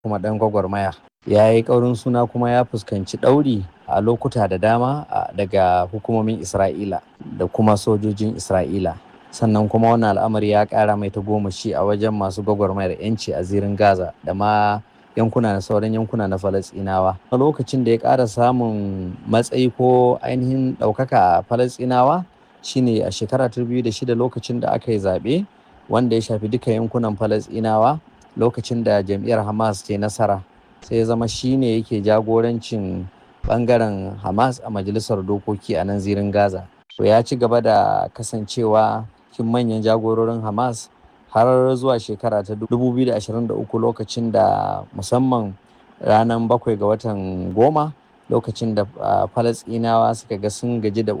kuma ɗan gwagwarmaya ya yi ƙaurin suna kuma ya fuskanci ɗauri a lokuta da dama daga hukumomin isra'ila da kuma sojojin isra'ila sannan kuma wannan al'amari ya ƙara mai tagomashi a wajen masu gwagwarmayar 'yanci a zirin gaza da ma yankuna na sauran yankuna na falasɗinawa a lokacin da ya ƙara samun matsayi ko ainihin ɗaukaka a falasɗinawa shine a shekara ta shida lokacin da aka yi zaɓe wanda ya shafi duka yankunan falasɗinawa lokacin da jam'iyyar hamas ke nasara sai ya zama shine yake jagorancin bangaren hamas a majalisar dokoki a nan zirin gaza to ya ci gaba da kasancewa cikin manyan jagororin hamas har zuwa shekara ta 2023 lokacin da musamman ranar bakwai ga watan goma lokacin da falasɗinawa suka ga sun gaji da